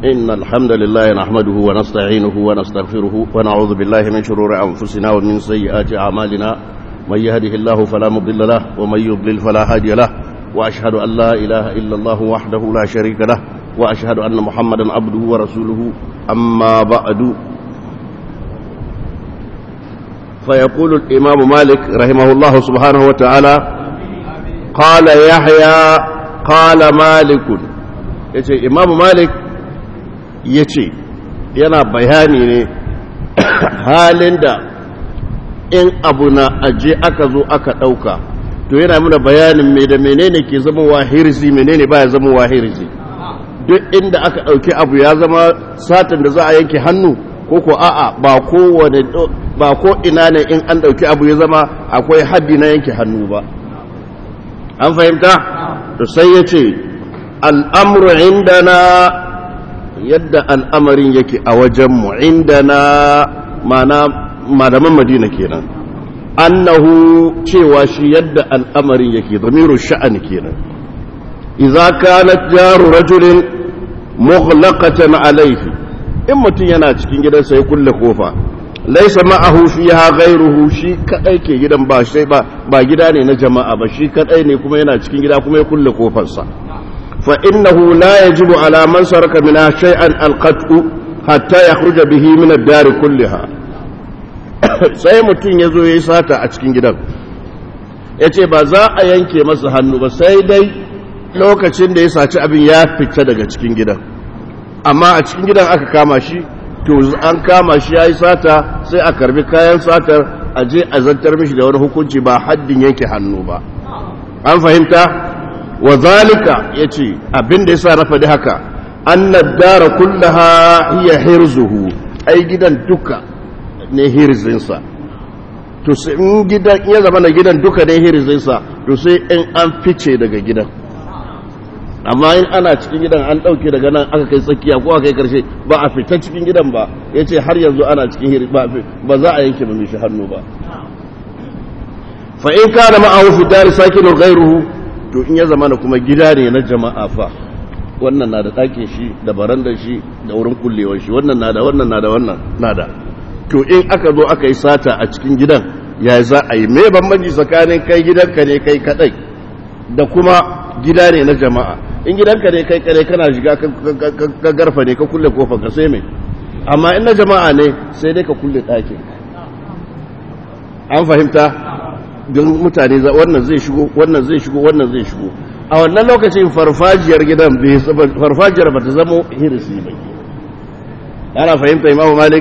إن الحمد لله نحمده ونستعينه ونستغفره ونعوذ بالله من شرور أنفسنا ومن سيئات أعمالنا من يهده الله فلا مضل له ومن يضلل فلا هادي له وأشهد أن لا إله إلا الله وحده لا شريك له وأشهد أن محمدا عبده ورسوله أما بعد فيقول الإمام مالك رحمه الله سبحانه وتعالى قال يحيى قال مالك yace imamu malik ya ce yana bayani ne halin da in abu na aje aka zo aka ɗauka to yana muna bayanin mai da menene ke zama wahirzi menene baya zama wahirzi duk inda aka ɗauki abu ya zama satin da za a yanke hannu ko ko a'a ba kowane ba ko ina ne in an ɗauki abu ya zama akwai haddi na yanke hannu ba an fahimta to sai ya ce al'amuru indana yadda al'amarin yake a wajenmu indana mana malaman madina kenan annahu cewa shi yadda al'amarin yake zamiru sha'ani kenan idza kanat jaru rajulin mughlaqatan alayhi in mutum yana cikin gidansa ya kulle kofa laisa ma'ahu fiha ghayruhu shi kadai ke gidan ba sai ba ba gida ne na jama'a ba shi kadai ne kuma yana cikin gida kuma ya kulle kofarsa fa innahu la yajibu ala man saraka min shay'an alqat'u hatta yakhruja bihi min ad-dar kulliha sai mutum yazo yayi sata a cikin gidan yace ba za a yanke masa hannu ba sai dai lokacin da ya saci abin ya fita daga cikin gidan amma a cikin gidan aka kama shi to an kama shi ya yi sata sai a karbi kayan satar a je a zantar mishi da wani hukunci ba haddin yanke hannu ba an fahimta wa zalika ya ce abin da ya sa rafa da haka an dara kullaha hiya hirzuhu ai gidan duka ne hirzinsa to sai in gidan ya zama na gidan duka ne hirzinsa to sai in an fice daga gidan amma in ana cikin gidan an ɗauke daga nan aka kai tsakiya ko aka kai karshe ba a fita cikin gidan ba ya ce har yanzu ana cikin hiri ba za a yanke mai shi hannu ba fa in ka da ma'ahu fi dari sakinu ghairuhu to in ya zama na kuma gida ne na jama'a fa wannan na da ɗakin shi da barandar shi da wurin kullewar shi wannan na da wannan na da wannan na da to in aka zo aka yi sata a cikin gidan ya za a yi me bambanci tsakanin kai gidanka ne kai kadai da kuma gida ne na jama'a in gidanka ne kai kare kana shiga ka garfa ne ka kulle kofar ka sai mai amma in na jama'a ne sai dai ka kulle ɗakin an fahimta don mutane wannan zai shigo wannan zai shigo wannan zai shigo a wannan lokacin farfajiyar gidan farfajiyar ba ta zama hirisi ba ana fahimta imamu malik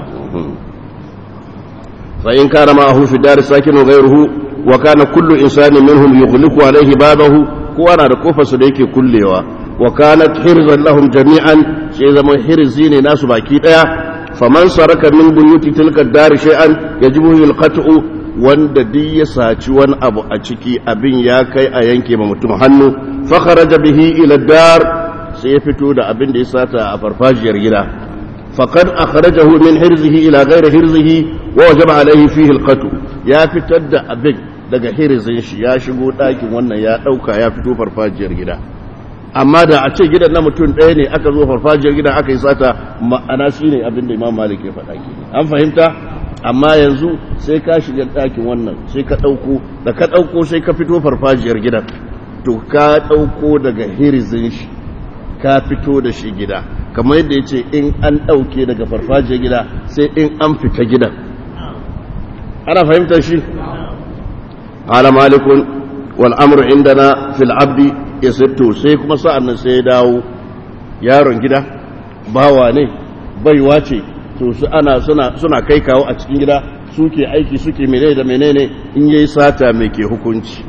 fa in kana ma'ahu fi dar sakinu ghayruhu wa kana kullu insanin minhum yughliqu alayhi babahu kowa na da kofarsa da yake kullewa wa kanat hirzan lahum jami'an sai zama hirzi ne nasu baki daya faman saraka min buyuti tilka dar shay'an yajibu alqat'u wanda duk ya saci wani abu a ciki abin ya kai a yanke ma mutum hannu fa kharaja bihi ila dar sai ya fito da abin da ya sata a farfajiyar gida faqad akhrajahu min hirzihi ila ghairi hirzihi wa wajaba alayhi fihi alqat'u ya fitar da abin daga hirizin shi ya shigo ɗakin wannan ya ɗauka ya fito farfajiyar gida amma da a ce gidan na mutum ɗaya ne aka zo farfajiyar gidan aka yi sata ma'ana shi ne abin da imam malik ya faɗa ke an fahimta amma yanzu sai ka shiga ɗakin wannan sai ka ɗauko da ka ɗauko sai ka fito farfajiyar gidan to ka ɗauko daga hirizin shi ka fito da shi gida kamar yadda ya ce in an ɗauke daga farfajiyar gida sai in an fita gidan ana fahimtar shi قال مالك والامر عندنا في العبد يسبت sai kuma sa'an nan sai ya dawo yaron gida bawa ne baiwa ce to su ana suna suna kai kawo a cikin gida suke aiki suke menene da menene in yayi sata mai ke hukunci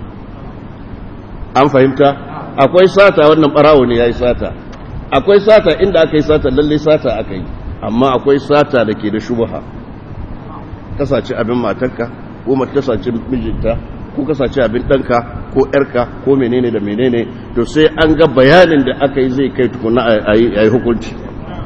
an fahimta akwai sata wannan barawo ne yayi sata akwai sata inda aka yi sata lalle sata aka yi amma akwai sata da ke da shubha kasace abin matarka ko mace ta sace mijinta ko ka sace abin ɗanka ko ‘yarka ko menene da menene to sai an ga bayanin da aka yi zai kai tukuna a yi hukunci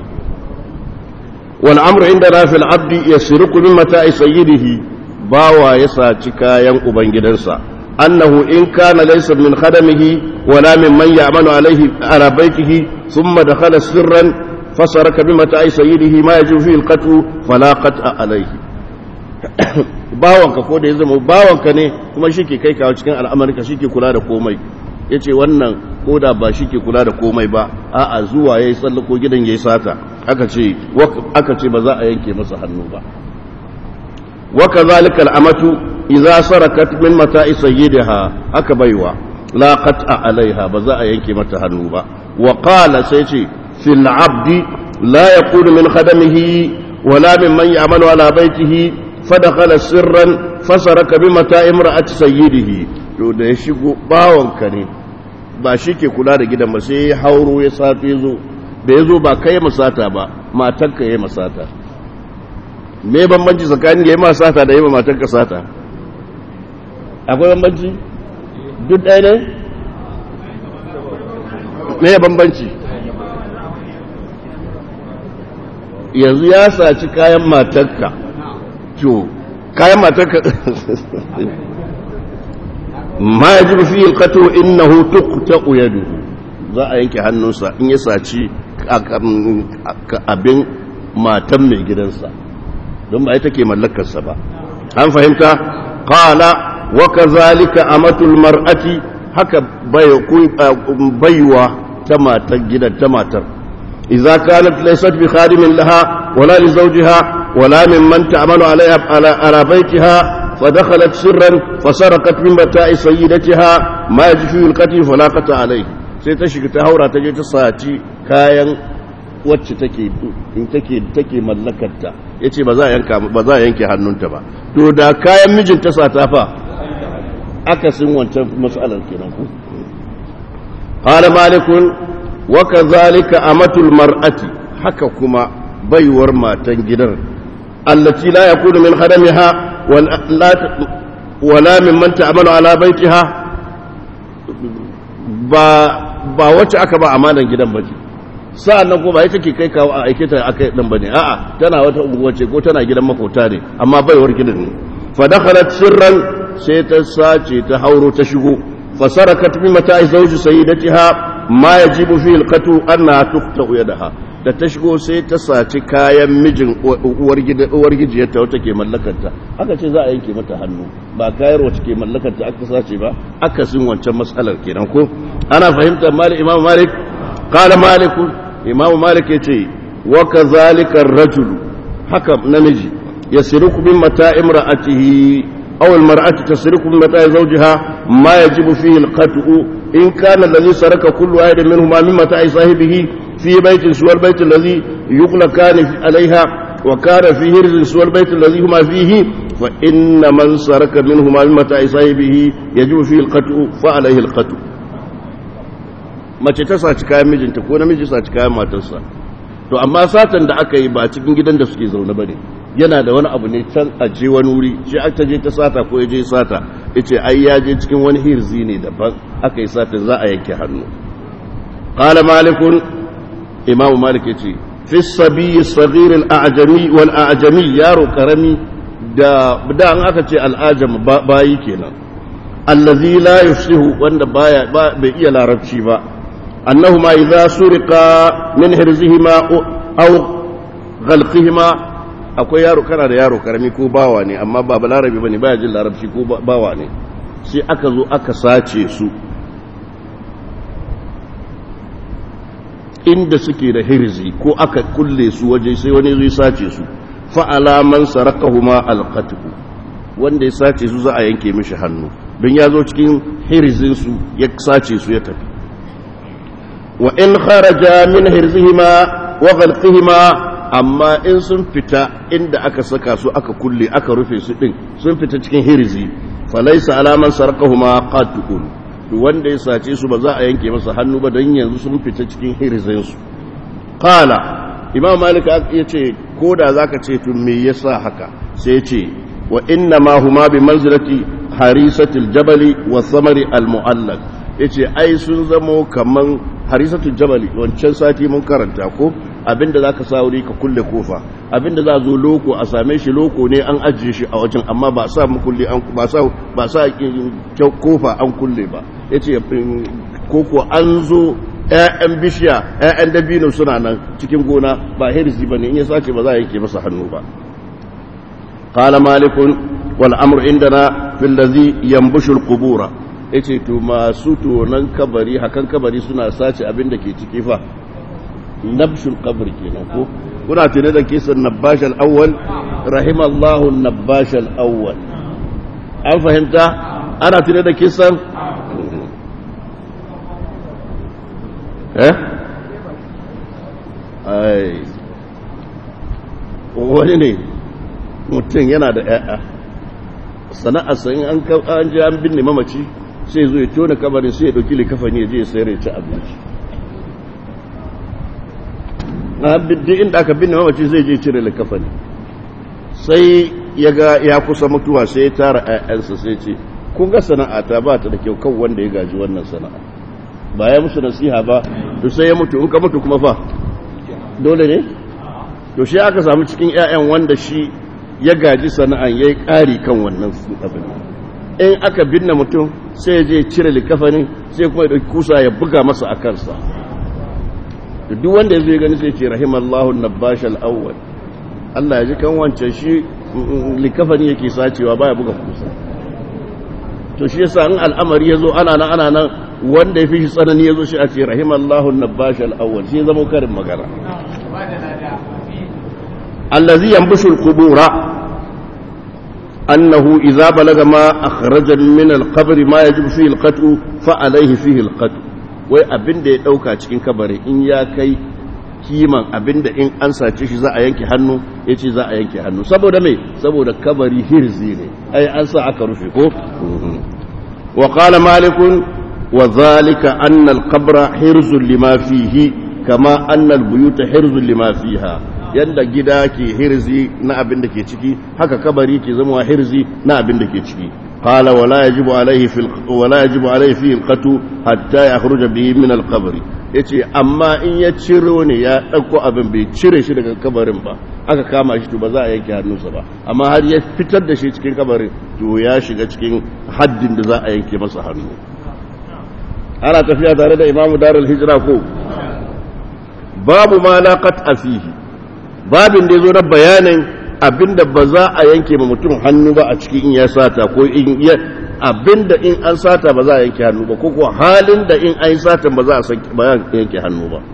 wani amur inda rafil abdi ya siriku min mata a sayyidihi bawa ya saci kayan ubangidansa annahu in kana laysa min khadamihi wala min man ya'malu alayhi ala baytihi ثم دخل سرا فسرك بمتاع سيده ما يجب فيه القتل فلا قطع عليه bawanka ko da ya zama bawanka ne kuma shi ke kai kawo cikin al'amarka shi ke kula da komai ya ce wannan ko da ba shi ke kula da komai ba a'a zuwa ya yi tsallako gidan ya yi sata aka ce ba za a yanke masa hannu ba waka zalika al'amatu idza sarakat min mata'i sayyidiha aka baiwa la qat'a alaiha ba za a yanke mata hannu ba wa qala sai ce fil abdi la yaqulu min khadamihi wala mimman ya'malu ala baitihi fadakhala sirran fasaraka bi mata'i imra'ati sayyidihi to da ya shigo bawanka ne ba shi ke kula da gidan ba sai ya hauro ya safe zo da ya zo ba kai masata ba matanka ya masata me bambanci tsakanin ya yi masata da yi ma matanka sata akwai bambanci duk ɗaya ne me bambanci yanzu ya saci kayan matanka to kayan matanka ma ya ji fi ilkato innahu tuqta'u yaduhu za a yanke hannunsa in ya saci abin matan mai gidansa don ba ita ke mallakarsa ba an fahimta qala wa kazalika amatul mar'ati haka baiwa ta matar gidan ta matar idza kanat laysat bi khadimin laha wala li zawjiha wala mimman ta'malu alaiha ala baytiha فدخلت سرا فسرقت من متاع سيدتها ما يجفي القتل فلا قطع عليه sai ta shiga ta haura ta je ta saci kayan wacce take in take take mallakarta yace ba za a yanka ba za a yanke hannunta ba to da kayan mijin ta sata fa akasin wancan mas'alar kenan ku qala malikun wa kadhalika amatul mar'ati haka kuma baiwar matan gidan allati la yakunu min khadamiha wala mimman ta'amalu ala baitiha ba ba wacce aka ba amanan gidan bace sa'annan ko ba ita ke kai kawo a aike ta aka dan bane a'a tana wata unguwa ce ko tana gidan makota ne amma baiwar gidan ne fa dakhalat sirran sai ta sace ta hauro ta shigo fa sarakat bi mata'i zawji sayyidatiha ma yajibu fi alqatu anna tuqta yadaha da ta shigo sai ta saci kayan mijin uwar gijiyarta wata ke mallakarta aka ce za a yanke mata hannu ba kayar wacce ke mallakarta aka sace ba aka sin wancan matsalar kenan ko ana fahimtar malik imam malik qala malik imam malik yace wa kadhalika ar-rajulu haka namiji yasriku min mata'i imra'atihi aw al-mar'atu tasriku min mata'i zawjiha ma yajibu fihi al-qat'u in kana alladhi saraka kullu wahidin minhuma min mata'i sahibihi في بيت سوى البيت الذي يغلقان عليها وكان في هرز سوى البيت الذي هما فيه فإن من سرك منهما من متاع صاحبه يجب فيه القتل فعليه القتل mace ta saci kayan mijinta ko namiji saci kayan matarsa to amma satan da aka yi ba cikin gidan da suke zaune bane yana da wani abu ne can a je wani wuri shi aka je ta sata ko ya je sata yace ai ya je cikin wani hirzi ne daban aka yi sata za a yanke hannu qala malikun imamu malik ya ce fi sabi sagir al'ajami wal a'jami yaro karami da da an aka ce al'ajam bayi kenan allazi la yufsihu wanda baya bai iya larabci ba annahuma idza suriqa min hirzihima aw ghalqihima akwai yaro kana da yaro karami ko bawa ne amma ba balarabi bane baya jin larabci ko bawa ne sai aka zo aka sace su inda suke da hirzi ko aka kulle su waje sai wani zai sace su fa'ala man sarakahuma alqatku wanda ya sace su za a yanke mishi hannu don ya zo cikin hirzin su ya sace su ya tafi wa in kharaja min hirzihima wa ghalqihima amma in sun fita inda aka saka su aka kulle aka rufe su din sun fita cikin hirzi falaysa alaman sarakahuma qatqun wanda ya sace su ba za a yanke masa hannu ba don yanzu sun fita cikin hirizinsu kala imam malik ya ce ko da za ka ce tun me yasa haka sai ce wa inna ma huma bi manzilati harisatul jabali wa samari al-mu'allaq yace ai sun zamo kaman harisatul jabali wancan sati mun karanta ko abinda zaka sa wuri ka kulle kofa abinda za zo loko a same shi loko ne an ajiye shi a wajen amma ba sa mu kulle an ba sa ba sa kofa an kulle ba yace koko an zo ƴaƴan bishiya ƴaƴan dabino suna nan cikin gona ba hirzi bane in ya sace ba za a yanke masa hannu ba qala malikun wal amru indana fil ladhi yanbushu al qubura yace to masu tonan kabari hakan kabari suna sace abin da ke ciki fa nabshul qabr kenan ko kuna tune da kisan nabash al awwal rahimallahu nabash al awwal an fahimta ana tune da kisan eh ai wani ne mutum yana da ‘ya'ya sana'arsa in an an ji an binne mamaci sai zo ya tona kabarin sai ya ɗauki likafani ya je ya sayar ya ci abinci na biddi inda aka binne mamaci zai je cire likafani sai ya ga ya kusa mutuwa sai ya tara ‘ya'yansa sai ce kun ga sana'ata ba ta da kyau kan wanda ya gaji wannan sana'a ba ya musu nasiha ba to sai ya mutu in ka mutu kuma fa dole ne to shi aka samu cikin ‘ya'yan wanda shi ya gaji sana'an ya yi ƙari kan wannan abin in aka binne mutum sai ya je cire likafanin sai kuma ya ɗauki kusa ya buga masa a kansa duk wanda ya zo ya gani sai ce rahimallahu nabash al-awwal Allah ya ji kan wancan shi likafani yake sacewa baya buga kusa to shi yasa in al'amari ya zo ana nan ana nan wanda ya fi shi tsanani ya zo shi a ce rahimallahu nabash al-awwal shi zama karin magana الذي ينبش القبور أنه إذا بلغ ما أخرج من القبر ما يجب فيه القتل فعليه فيه القتل wai abin da ya ɗauka cikin kabari in ya kai kiman abin da in an sace shi za a yanke hannu ya ce za a yanke hannu saboda mai saboda kabari hirzi ne ai an sa aka rufe ko wa qala malikun wa zalika anna al-qabra hirzun lima fihi kama anna al-buyuta hirzun lima fiha yadda gida ke hirzi na abin da ke ciki haka kabari ke zama hirzi na abin da ke ciki qala wala yajibu alayhi fil wala yajibu alayhi fi alqatu hatta yakhruja bihi min alqabr yace amma in ya ciro ne ya dauko abin bai cire shi daga kabarin ba aka kama shi to ba za a yanke hannunsa ba amma har ya fitar da shi cikin kabarin to ya shiga cikin haddin da za a yanke masa hannu ana tafiya tare da imamu darul hijra ko babu ma la qat'a fihi babin da ya zo na bayanin abinda ba za a yanke ma mutum hannu ba a cikin in ya sata ko in ya abinda in an sata ba za a yanke hannu ba ko kuwa halin da in an yi satan ba za a yanke hannu ba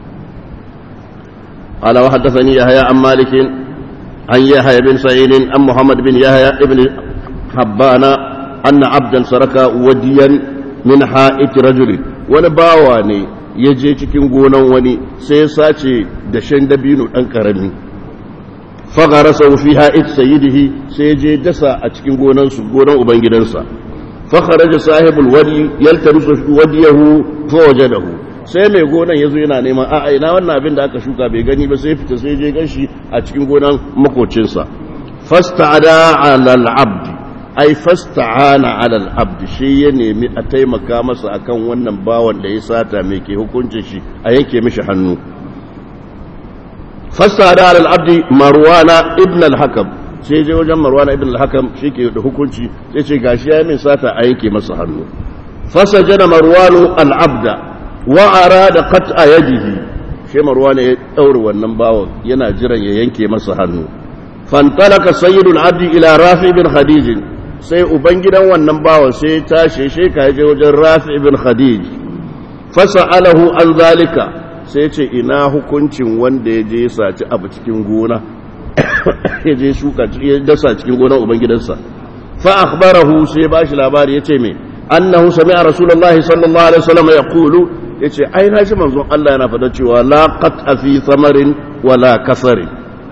قال وحدثني يحيى عن مالك عن يحيى بن سعيد عن محمد بن يحيى بن حبان أن عبدا سرك وديا من حائط رجل ونباواني ya je cikin gonan wani sai ya sace dashen dabino ɗan ƙarami fagara sau fi ha'id sayidihi sai je dasa a cikin gonansu gonan ubangidansa fakharaja sahibul wadi yaltamisu wadiyahu fa wajadahu sai mai gonan yazo yana neman a'a ina wannan abin da aka shuka bai gani ba sai fita sai je ganshi a cikin gonan makocinsa fasta'ada 'ala al-'abd ai fasta'ana 'ala al-'abd shi ya nemi a taimaka masa akan wannan bawan da ya sata mai ke hukuncin shi a yanke mishi hannu fasta'ada 'ala al-'abd marwana ibn al-hakam sai je wajen marwana ibn al-hakam shi ke da hukunci sai ce gashi ya min sata a yanke masa hannu fasajana marwanu al-'abda wa arada qat'a yadihi shi marwana ya daure wannan bawan yana jiran ya yanke masa hannu fantalaka sayyidul abdi ila rafi bin khadij sai ubangidan wannan bawan sai ya tashi shi ka je wajen rafi bin khadij fasa'alahu an zalika sai ce ina hukuncin wanda ya je saci abu cikin gona ya je shuka ya dasa cikin gonar ubangidansa fa akhbarahu sai ba shi labari yace me annahu sami'a rasulullahi sallallahu alaihi wasallam yaqulu yace ai na ji manzon Allah yana fada cewa la qat'a fi thamarin wala kasarin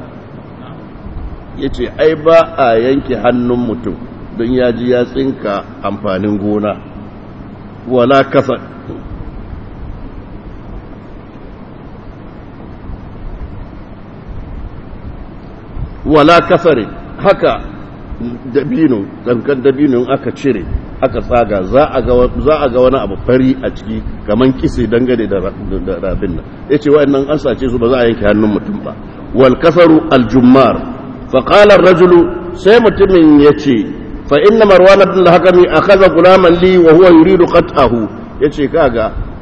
yace ai ba a yanke hannun mutum don ya ji ya tsinka amfanin gona wala kasar wala kasarin haka dabino dankan dabino aka cire aka tsaga za a ga wani abu fari a ciki kamar kisi dangane da rabin nan ya ce wa'annan an sace su ba za a yanke hannun mutum ba wal kasaru aljummar faƙalar rajulu sai mutumin ya ce fa inna marwan ibn al-hakami akhadha gulaman li wa huwa yuridu qat'ahu yace kaga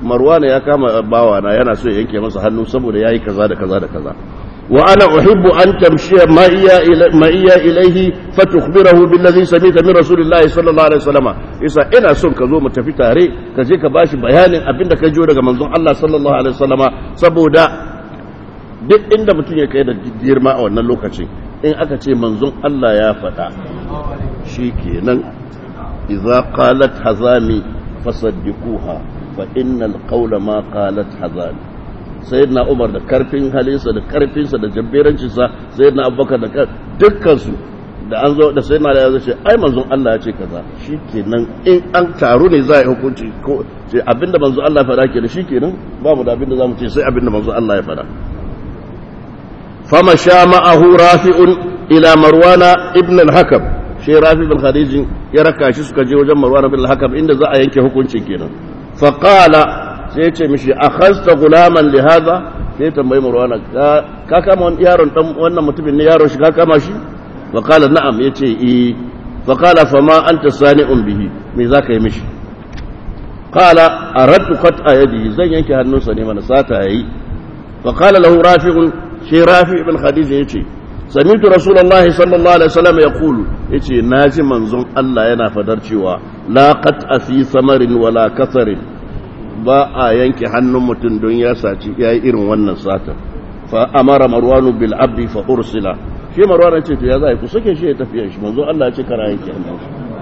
marwana ya kama bawa na yana so ya yanke masa hannu saboda yayi kaza da kaza da kaza wa ana uhibbu an tamshiya ma iya ma iya ilaihi fatukhbirahu billazi samita min rasulillahi sallallahu alaihi wasallam isa ina son ka zo mu tafi tare ka je ka bashi bayanin abinda ka jiyo daga manzon Allah sallallahu alaihi wasallama saboda duk inda mutum ya kai da girma a wannan lokacin in aka ce manzon Allah ya faɗa shikenan idza qalat hazami fasaddiquha fa innal qawla ma qalat hazami sayyidina umar da karfin halinsa da karfinsa da jabberancinsa sayyidina abubakar da dukkan su da an zo da sayyidina ya ce ai manzon Allah ya ce kaza shikenan in an taru ne za a yi hukunci ko ce abinda manzon Allah ya faɗa kenan shikenan ba mu da abinda zamu ce sai abinda manzon Allah ya faɗa fama sha ma'ahu rafi'un ila marwana ibn al-hakam shi rafi bin khadijin ya raka shi suka je wajen marwana ibn al-hakam inda za a yanke hukuncin kenan fa qala sai ya ce mishi akhasta gulaman li hadha sai ya tambayi marwana ka kama yaron dan wannan mutumin ne yaron shi ka kama shi fa qala na'am yace eh fa qala fa ma anta sani'un bihi me zaka yi mishi qala aradtu qat'a yadihi zan yanke hannunsa ne mana sata yayi fa qala lahu rafi'un shi rafi ibn khadija yace sami'tu rasulullahi sallallahu alaihi wasallam yaqulu yace naji manzon Allah yana fadar cewa la qat'a fi samarin wala kasarin ba a yanke hannun mutum don ya saci yayi irin wannan sata fa amara marwanu bil abdi fa ursila shi marwan ce to ya zai ku sake shi ya tafi shi manzon Allah ya ce kara yanke hannun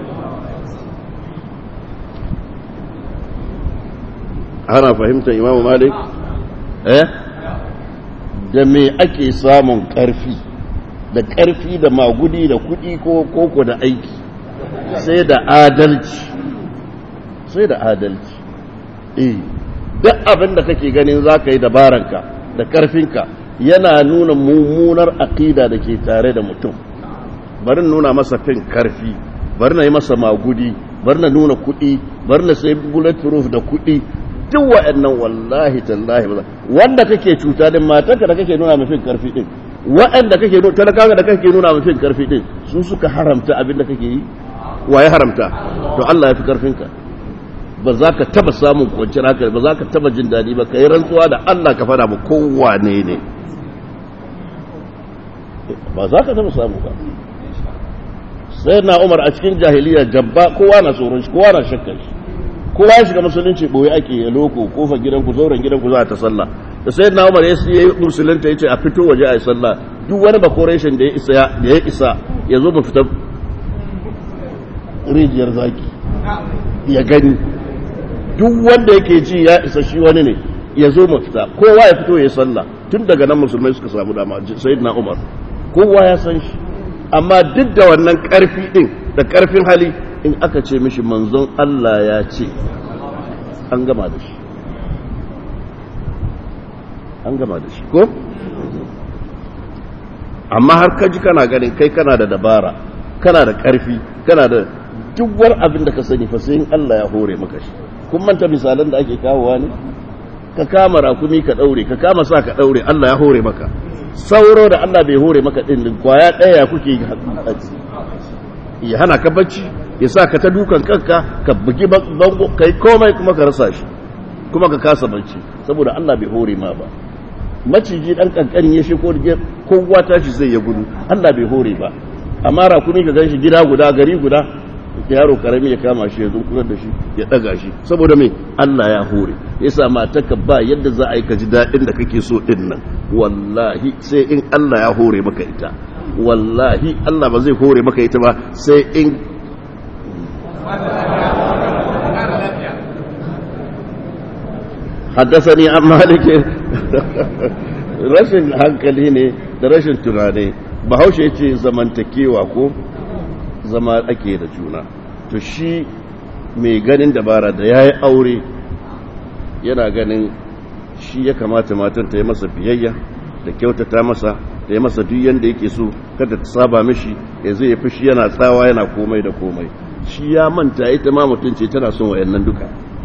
ana fahimtar imamu malik eh da me ake samun ƙarfi da ƙarfi da magudi da kuɗi ko koko da aiki sai da adalci sai da adalci eh duk abin da kake ganin za ka yi dabaranka da ƙarfinka yana nuna mummunar aƙida da ke tare da mutum bari nuna masa fin ƙarfi bari na yi masa magudi bari na nuna kuɗi bari na sai bulletproof da kuɗi duk wa'annan wallahi tallahi ba wanda kake cuta din matarka da kake nuna mafin karfi din wa'anda kake nuna talakawa da kake nuna mafin karfi din su suka haramta abin da kake yi waye haramta to Allah ya fi karfin ka ba za ka taba samun kwanciyar haka ba za ka taba jin daɗi ba ka yi rantsuwa da Allah ka fada ba kowane ne ba za ka taba samu ba sai na umar a cikin jahiliya jabba kowa na tsoron shi kowa na shakkar shi kowa ya shiga musulunci boye ake ya loko kofa gidanku zauren gidanku za ta sallah da sai na umar ya yi musulunta ya ce a fito waje a yi sallah duk wani bakoreshin da ya isa da ya isa ya zo mu fita rijiyar zaki ya gani duk wanda yake ji ya isa shi wani ne ya zo mu fita kowa ya fito ya yi sallah tun daga nan musulmai suka samu dama sayyidina umar kowa ya san shi amma duk da wannan karfi din da karfin hali in aka ce mishi manzon Allah ya ce an gama da shi an gama da shi ko amma har kaji kana ganin kai kana da dabara kana da ƙarfi kana da duwar abin da ka sani fa sai in Allah ya hore maka shi kun manta misalan da ake kawowa ne ka kama rakumi ka daure ka kama sa ka daure Allah ya hore maka sauro da Allah bai hore maka din kwaya daya kuke ya hana ka bacci ya sa ka ta dukan kanka ka bugi bango kai komai kuma ka rasa shi kuma ka kasa bacci saboda Allah bai hore ma ba maciji dan kankanin ya sheko da kowa tashi zai ya gudu Allah bai hore ba amma rakumi ka ganshi gida guda gari guda yaro karami ya kama shi ya zunkurar da shi ya daga shi saboda me Allah ya hore yasa matarka ba yadda za a yi ka ji daɗin da kake so din nan wallahi sai in Allah ya hore maka ita wallahi Allah ba zai hore maka ita ba sai in حدثني عن مالك rashin hankali ne da rashin tunani bahaushe ya ce zamantakewa ko zama ake da juna to shi mai ganin dabara da ya yi aure yana ganin shi ya kamata matan ta yi masa biyayya da kyautata masa da ya masa duk yanda yake so kada ta saba mishi ya zai fi shi yana tsawa yana komai da komai shi ya manta ita ma mutum ce tana son wayannan duka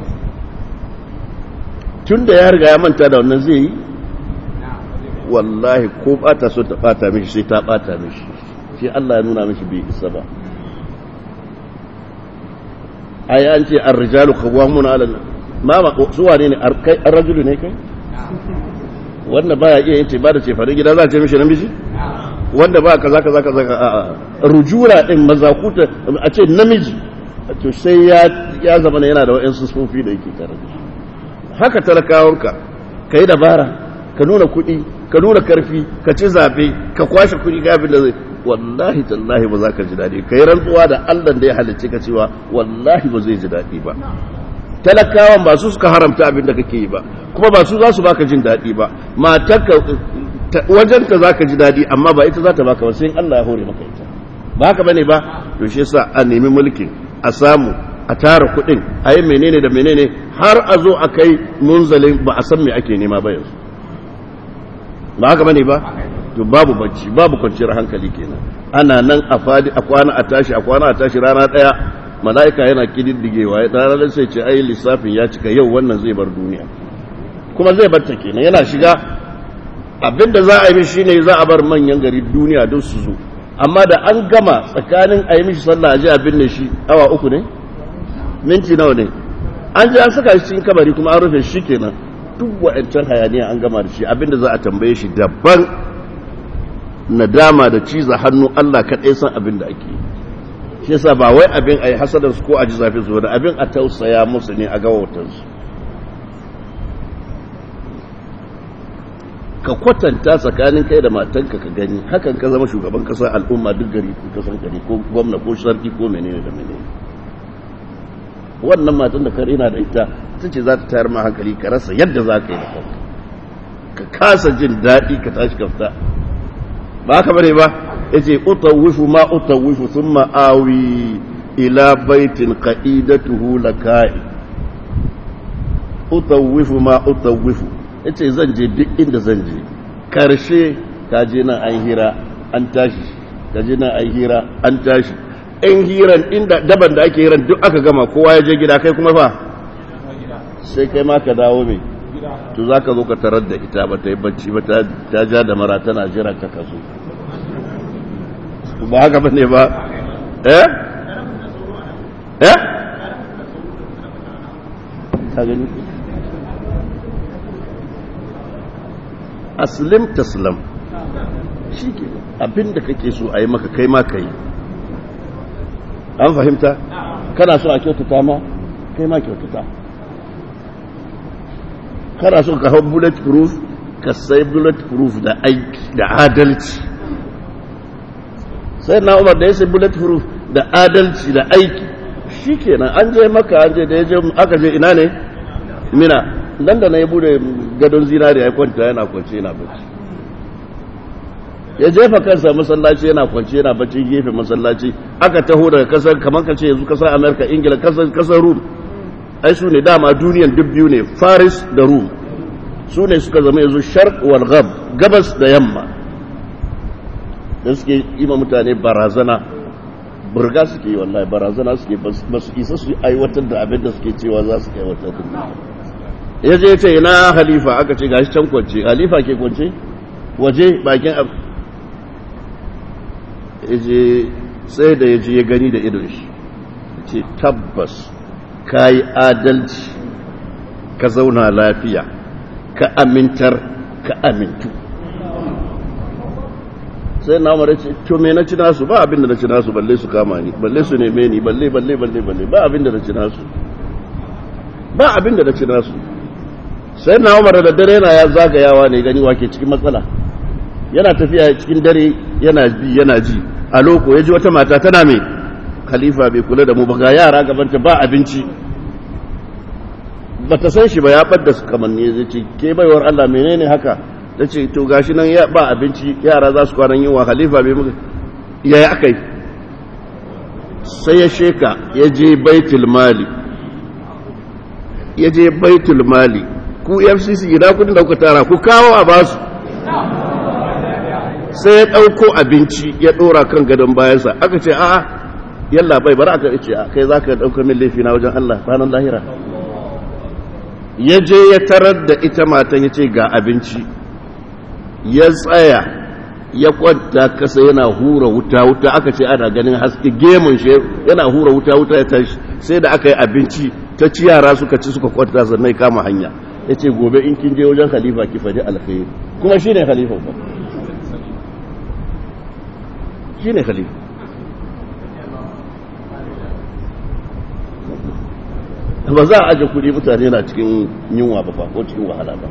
tun da ya riga ya manta da wannan zai yi wallahi ko bata so ta bata mishi sai ta bata mishi shi Allah ya nuna mishi bai isa ba ai an ce ar-rijalu qawwamuna 'ala mama suwa ne ne kai an rajulu ne kai wanda baya iya yin ba da cefarin gida za a ce mishi namiji wanda ba kaza kaza kaza a rujura din mazakuta a ce namiji to sai ya ya zama yana da wa'ansu sufofi da yake tare da haka talakawanka ka yi dabara ka nuna kuɗi ka nuna karfi ka ci zaɓe ka kwashe kuɗi ga abin da zai wallahi tallahi ba za ka ji daɗi ka yi rantsuwa da allah da ya halicce ka cewa wallahi ba zai ji daɗi ba talakawan ba su suka haramta abin da kake yi ba kuma ba su za su baka jin daɗi ba matarka wajenta za ka ji daɗi amma ba ita za ta baka ba sai allah ya hore maka ita ba haka bane ba to shi yasa a nemi mulkin a samu a tara kuɗin a yi menene da menene har a zo a kai munzalin ba a san me ake nema ba yanzu ba haka bane ba to babu bacci babu kwanciyar hankali kenan ana nan a fadi a kwana a tashi a kwana a tashi rana daya mala'ika yana kididdigewa ya ranar sai ce ai lissafin ya cika yau wannan zai bar duniya kuma zai bar ta kenan yana shiga abinda za a yi mishi shine za a bar manyan gari duniya don su zo amma da an gama tsakanin a yi mishi sallah a ji abin da shi awa uku ne minti nawa ne an ji an saka shi cikin kabari kuma an rufe shi kenan duk wa'ancan hayaniya an gama da shi abinda za a tambaye shi daban nadama da ciza hannu Allah kaɗai san abin da ake shi yasa ba wai abin a yi hasadarsu ko a ji zafi su wani abin a tausaya musu ne a gawatansu ka kwatanta tsakanin kai da matanka ka gani hakan ka zama shugaban kasa al'umma duk gari kasan gari ko gwamna ko sarki ko menene da menene wannan matan da kare na da ita ta ce za ta tayar ma hankali ka rasa yadda za ka yi da kanka ka kasa jin daɗi ka tashi ka fita ba haka bane ba ya ce utawifu ma utawifu sun ma'awi ila baitin ka'idatuhu laka'i utawifu ma utawifu ya ce zan je duk inda zan je karshe ka je nan an hira an tashi ka je nan an hira an tashi in hiran inda daban da ake hiran duk aka gama kowa ya je gida kai kuma fa sai kai ma ka dawo mai to za ka zo ka tarar da ita ba ta yi bacci ba ta ja da mara tana jira ka kaso ba haka ba ne ba eh eh ka gani aslim taslam shi ke abinda kake so a yi maka kai ma ka yi an fahimta kana so a kyautata ma kai ma kyautata kana so ka hau bullet proof ka sai bullet proof da aiki da adalci sai na umar da ya sai bullet proof da adalci da aiki shi kenan an je maka an je da ya je aka je ina ne mina nan da na ya bude gadon zinariya ya kwanta yana kwance yana bacci ya jefa kansa masallaci yana kwance yana bacci gefe masallaci aka taho daga kasar kamar ka ce yanzu kasar amerika ingila kasar rum ai su ne dama duniyan duk biyu ne faris da rum su ne suka zama yanzu sharq wal ghab gabas da yamma da suke yi ma mutane barazana burga suke yi wallahi barazana suke ba su isa su aiwatar da abin da suke cewa za su aiwatar da ya je ce ina halifa aka ce gashi can kwance halifa ke kwance waje bakin abu je sai da ya je ya gani da idon shi ce tabbas ka yi adalci ka zauna lafiya ka amintar ka amintu sai na mara ce to me na ci nasu ba abinda na ci nasu balle su kama ni balle su neme ni balle balle balle balle ba abinda na ci nasu ba abinda na ci nasu sai na umar da dare na ya zagayawa ne gani wake cikin matsala yana tafiya cikin dare yana bi yana ji a loko ya ji wata mata tana mai khalifa bai kula da mu ba ga yara gabanta ba abinci ba ta san shi ba ya ɓadda su kamanni zai ce ke baiwar Allah menene haka ta ce to gashi nan ya ba abinci yara za su kwanan yunwa khalifa bai muka ya yi aka yi sai ya sheka ya je baitul mali ya je baitul mali ku fcc ina kudin da kuka tara ku kawo a basu sai ya ɗauko abinci ya ɗora kan gadon bayansa aka ce a'a yalla bai bari aka ce kai za ka ɗauka min laifi na wajen Allah ranar lahira ya je ya tarar da ita matan ya ce ga abinci ya tsaya ya kwanta kasa yana hura wuta wuta aka ce ana ganin haske gemun shi yana hura wuta wuta ya tashi sai da aka yi abinci ta ci yara suka ci suka kwanta sannan ya kama hanya ya ce gobe in kin je wajen khalifa ki faɗi alkhairi kuma shi ne khalifa ba shi ne khalifa ba za a aje kuɗi mutane na cikin yunwa ba ko cikin wahala ba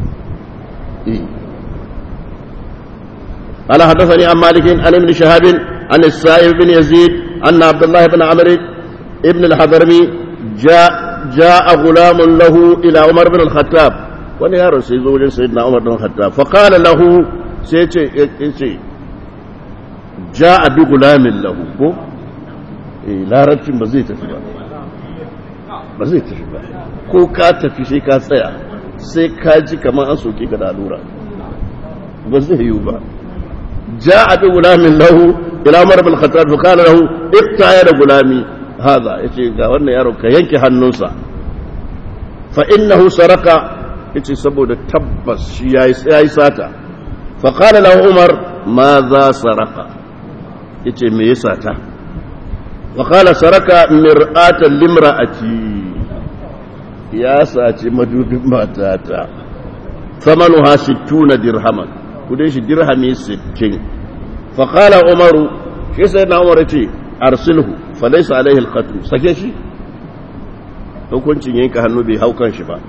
قال حدثني عن مالك عن ابن شهاب عن السائب بن يزيد أن عبد الله بن عمرو ابن الحضرمي جاء جاء غلام له إلى عمر بن الخطاب wani yaro sai zo wajen sayyidina Umar bin Khattab fa qala lahu sai ce yace jaa bi gulamin lahu ko eh larabcin ba zai tafi ba ba zai tafi ba ko ka tafi sai ka tsaya sai ka ji kamar an soke ka da allura ba zai yiwu ba jaa bi gulamin lahu ila Umar bin Khattab fa qala lahu iqta da gulami haza yace ga wannan yaro ka yanke hannunsa fa innahu saraka yace saboda tabbas shi yayi yayi sata fa qala lahu umar ma za saraka yace me ya sata fa qala saraka mir'atan limra'ati ya saci madubin matata thamanuha 60 dirhaman kudin shi dirhami 60 fa qala umaru shi sai na umar yace arsilhu fa laysa alaihi alqatl sake shi hukuncin yanka hannu bai hau kan shi ba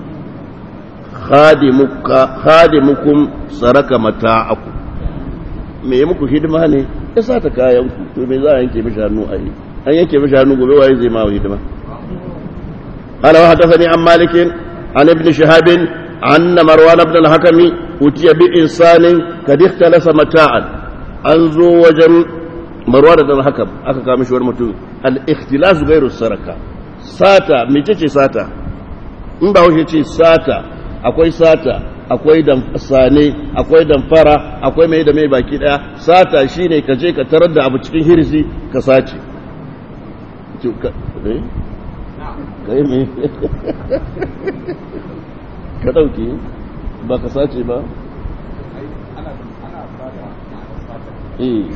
khadimukum saraka mata'aku me yi muku hidima ne ya sa ta kayan ku to me za a yanke mishi hannu a yi an yanke mishi hannu gobe waye zai ma hidima قال وحدثني عن مالك عن ابن شهاب أن مروان بن الحكم أتي بإنسان قد اختلس متاعا أنزو وجم مروان بن الحكم أكا كامش ورمتو الاختلاس غير السرقة ساتا ميتشي ساتا in ba wuce ce sata akwai sata akwai sane akwai damfara akwai mai da mai baki daya sata shine ka je ka tarar da abu cikin hirzi ka sace kai me ka dauke ba ka sace ba eh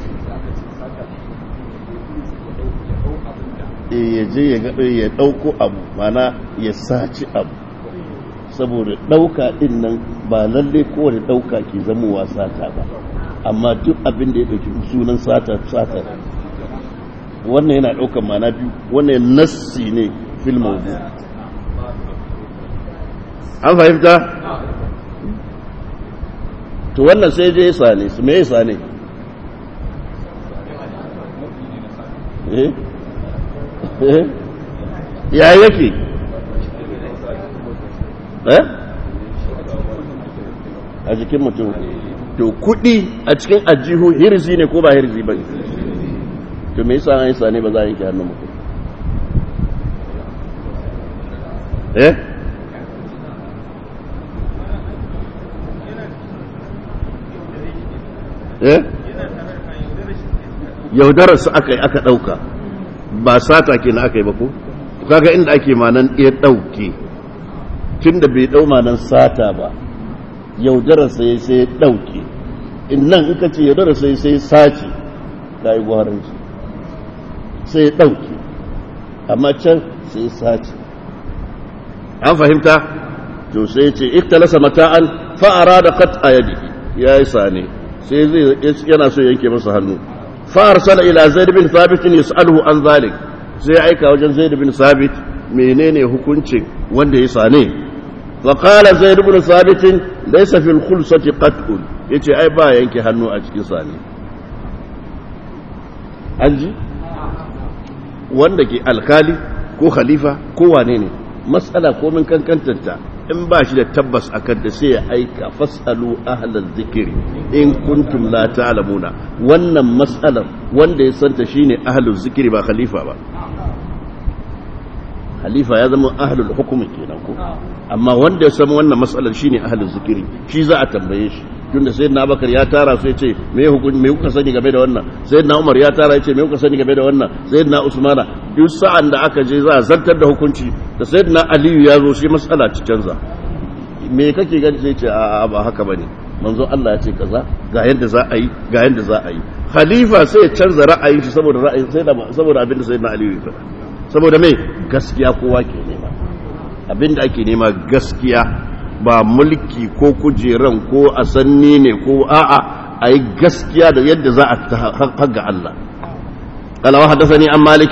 ya je ya ɗauko abu mana ya saci abu saboda ɗauka ɗin nan ba lalle kowane ɗauka ke zamowa sata ba amma duk abin da ya ɗauki sunan sata sata wannan yana ɗaukan mana biyu wannan nassi ne fil mawdu an fahimta to wannan sai je ya sane su me ya sane eh ya yake eh a jikin mutum to kudi a cikin ajihu hirzi ne ko ba hirzi ba to me yasa an yi sane ba za a yanke hannun mutum eh eh yaudararsa aka yi aka ɗauka ba sata ke na aka yi ba ko kaga inda ake manan ya ɗauke tun da bai ɗau manan sata ba yaudarar sai sai ya ɗauke nan in ka ce yaudarar sai sai sace ka yi gwaranci sai ya ɗauke amma can sai ya sace an fahimta to sai ya ce iktalasa mata'an fa'ara da kat a yadi ya yi sane sai zai yana so yanke masa hannu فارسل الى زيد بن ثابت يساله عن ذلك sai ya aika wajen zaid bin sabit menene hukuncin wanda ya sane fa qala zaid bin sabit laysa fil khulsati qat'un yace ai ba yanke hannu a cikin sane anji wanda ke alkali ko khalifa ko wane ne matsala ko min kankantanta in ba shi da tabbas a kanta sai ya aika fasalu ahlal zikiri in kuntum la ta'lamuna wannan matsalar wanda ya santa shine ahlul zikiri ba khalifa ba khalifa ya zama ahlul hukumi kenan ko amma wanda ya san wannan matsalar shine ahlul zikiri shi za a tambaye shi tunda sayyidina Abubakar ya tara su yace me hukun me kuka sani game da wannan sayyidina Umar ya tara yace me kuka sani game da wannan sayyidina Usmana duk sa'an da aka je za a zartar da hukunci da sayyidina Aliyu ya zo shi matsala ci canza me kake gani sai ce a ba haka bane manzo Allah ya ce kaza ga yadda za a yi ga yadda za a yi khalifa sai ya canza ra'ayin shi saboda ra'ayin sai da saboda abin da sayyidina Aliyu ya faɗa saboda me gaskiya kowa ke nema abinda ake nema gaskiya ba mulki ko kujeran ko asanni ne ko a'a a yi gaskiya da yadda za a haga Allah قال وحدثني عن مالك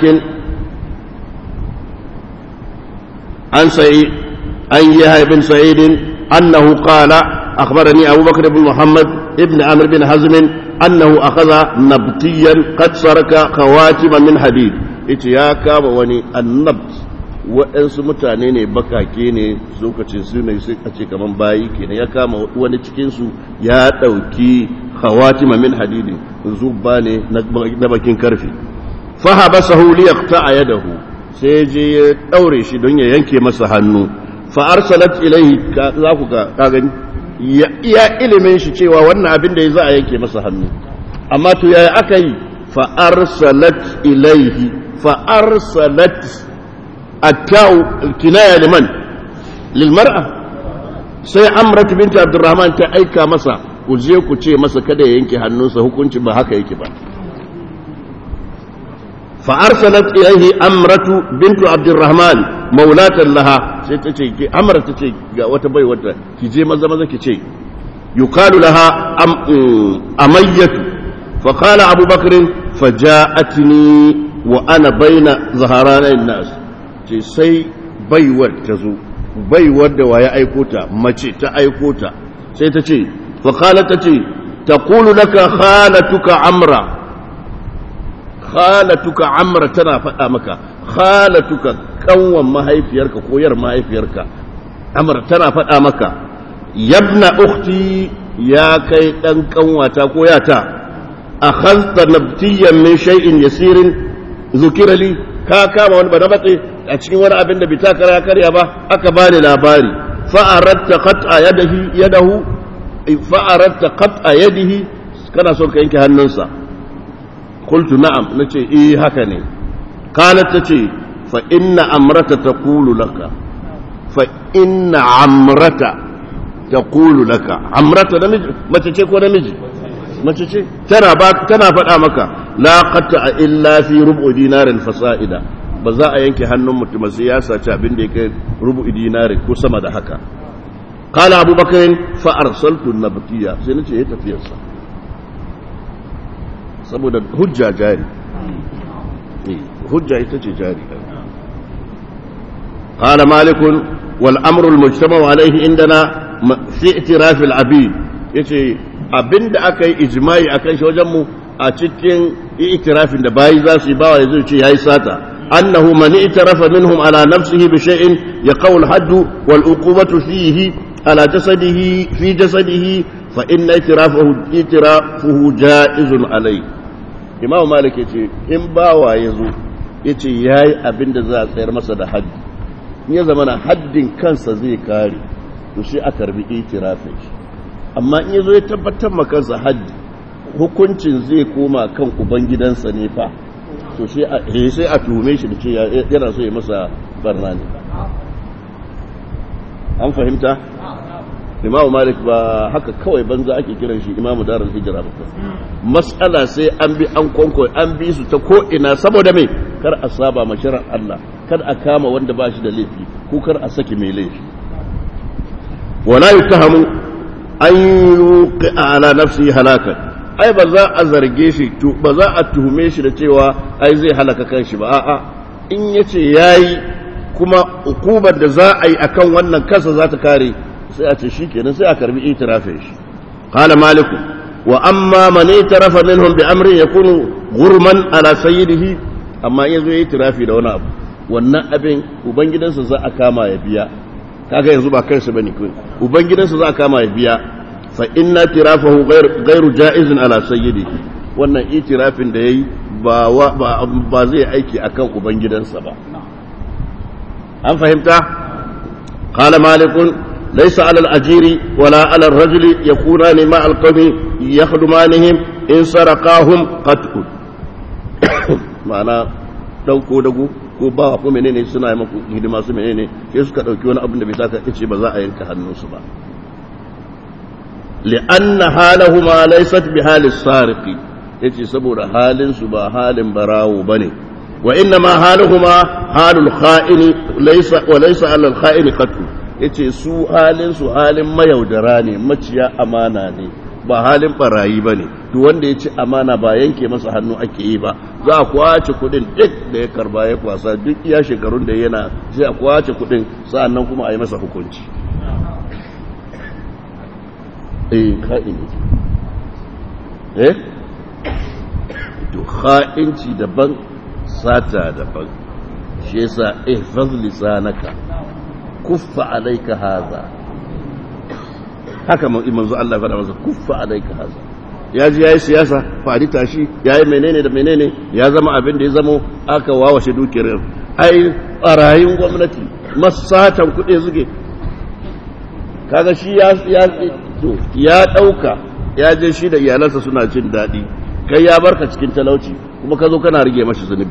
عن سعيد عن يحيى بن سعيد أنه قال أخبرني أبو بكر بن محمد ابن عمرو بن حزم أنه أخذ نبطيا قد سرك خواتم من حديد إتياكا وني النبط waɗansu mutane ne bakake ne lokacin su ne sai a ce kaman bayi kenan ya kama wani cikinsu ya ɗauki hawatima min hadidin zubba ne na bakin karfe fahabasahu liyaqta'a yadahu sai je ya daure shi don ya yanke masa hannu fa arsalat ilayhi za ku ga ka gani ya iya ilimin shi cewa wannan abin da ya za a yanke masa hannu amma to yaya aka yi fa arsalat ilayhi fa arsalat attau kinaya liman lil mar'a sai amrat bint abdurrahman ta aika masa ku je ku ce masa kada ya yanke hannunsa hukunci ba haka yake ba فأرسلت إليه أمرة بنت عبد الرحمن مولاة لها سيتشي أمرة تشي وتبي وتا كيجي مزا مزا كيجي يقال لها أم أمية فقال أبو بكر فجاءتني وأنا بين ظهران الناس سي بيور تزو بيور ويا أيكوتا مچي تا أيكوتا سيتشي فقالت تشي تقول لك خالتك عمرة khalatuka amra tana faɗa maka khalatuka kanwan mahaifiyarka ko yar mahaifiyarka amra tana faɗa maka yabna ukhti ya kai dan kanwata ko yata akhadta nabtiyan min shay'in yasirin zukira li ka kama wani bana batse a cikin wani abin da bai ta kara karya ba aka bani labari fa aratta qat'a yadihi yadahu fa aratta qat'a yadihi kana son ka yanke hannunsa قلت نعم نتي إيه هكني قالت تتي فإن أمرة تقول لك فإن عمرة تقول لك عمرة نمج ما تتيك ونمج ما تتيك ترى باك تنا فدا مكا لا قطع إلا في ربع دينار فصائدا ba za a yanke hannun mutum sai ya saci abin da yake rubu dinari ko sama da haka qala abubakar fa arsaltu nabtiya sai nace ya tafiyarsa saboda hujja jari hujja ita ce jari قال مالك والأمر المجتمع عليه عندنا في اعتراف العبيد yace abinda aka yi ijma'i akan shi wajen mu a cikin itirafin da bayi za su yi bawa yazo ce yayi sata annahu man itarafa minhum ala nafsihi bi shay'in yaqaw al-hadd wal uqubatu fihi ala jasadihi fi jasadihi fa inna itirafahu itirafuhu ja'izun alayhi imamu malik ya ce in bawa ya zo ya ce ya yi abin da za a tsayar masa da haddi in ya zama na haddin kansa zai kare to shi a karbi itirafin shi amma in ya zo ya tabbatar ma kansa haddi hukuncin zai koma kan ubangidansa ne fa to shi a sai a tuhume shi da ce yana so ya masa barna ne an fahimta imamu malik ba haka kawai banza ake kiran shi imamu darar hijira ba mas'ala sai an bi an kwanko an bi su ta ko'ina saboda mai kar a saba ma shirar Allah kar a kama wanda ba shi da laifi ko kar a saki mai laifi wala yutahamu an yuqi ala nafsi halakan ai ba za a zarge shi to ba za a tuhume shi da cewa ai zai halaka kanshi ba a'a in yace yayi kuma ukubar da za a yi akan wannan kansa za ta kare sai a ce shikenan sai a karbi itirafin shi qala maliku wa amma man itarafa minhum bi amrin yakunu ghurman ala sayyidihi amma in yazo yayi tirafi da wani abu wannan abin ubangidansa za a kama ya biya kaga yanzu ba kansa bane kai ubangidansa za a kama ya biya fa inna tirafahu ghairu jaizin ala sayyidihi wannan itirafin da yayi ba ba zai aiki akan ubangidansa ba an fahimta qala malikun ليس على الأجير ولا على الرجل يكونان مع القوم يخدمانهم إن سرقاهم قتل معنى dauko dago ko ba ko menene suna yi maku hidima su menene sai suka dauki wani abin da bai saka kace ba za a yanka hannunsu ba li'anna halahuma laysat bi halis sariqi yace saboda halin su ba halin barawo bane wa inna ma haluhuma halul kha'ini laysa wa laysa alal kha'ini qatl yace su halin su halin mayaudara ne maciya amana ne ba halin barayi bane duk wanda ya ci amana ba yanke masa hannu ake yi ba za a kwace kudin duk da ya karba ya kwasa duk iya shekarun da yana sai a kwace kudin sa'annan kuma a yi masa hukunci eh kha'ini eh to kha'inci daban sata daban shi yasa ihfaz lisanaka kuffa alayka hadha haka manzo Allah ya faɗa masa kuffa alayka hadha ya ji yayi siyasa fadi tashi yayi menene da menene ya zama abin da ya zamo aka wawashe dukiyar ai barayin gwamnati masatan kuɗi suke kaga shi ya ya to ya dauka ya je shi da iyalansa suna jin daɗi kai ya barka cikin talauci kuma ka zo kana rige mashi zunubi